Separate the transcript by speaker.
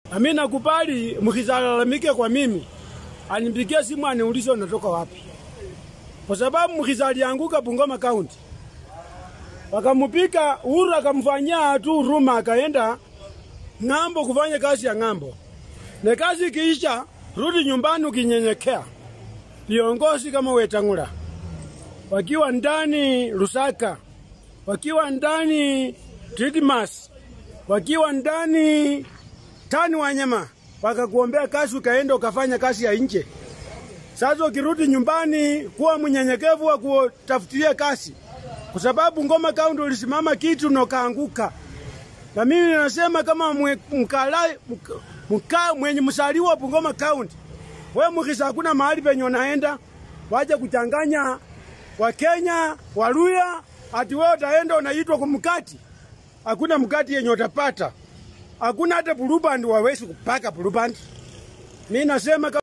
Speaker 1: Nami nakubali mkizalalamike kwa mimi, anipigie simu aniulize unatoka wapi, kwa sababu mkiza alianguka Bungoma County, wakamupika Uhuru akamfanyia tu huruma, akaenda ng'ambo kufanya kazi ya ng'ambo, na kazi ikiisha, rudi nyumbani ukinyenyekea. Viongozi kama Wetangula wakiwa ndani Lusaka, wakiwa ndani Didmas, wakiwa ndani tani wanyama, wakakuombea kazi, ukaenda ukafanya kazi ya nje. Sasa ukirudi nyumbani, kuwa mnyenyekevu wa kutafutilia kazi, kwa sababu Ngoma Kaunti ulisimama kitu na ukaanguka. Na mimi nasema kama mwe- mkala mka, mka, mwenye msaliwa Bungoma County, we mkisa hakuna mahali penye unaenda, waje kuchanganya Wakenya Waluya, ati wewe utaenda unaitwa kwa mkati. Hakuna mkati yenye utapata, hakuna hata bulubandi wawezi kupaka bulubandi. Mimi nasema kama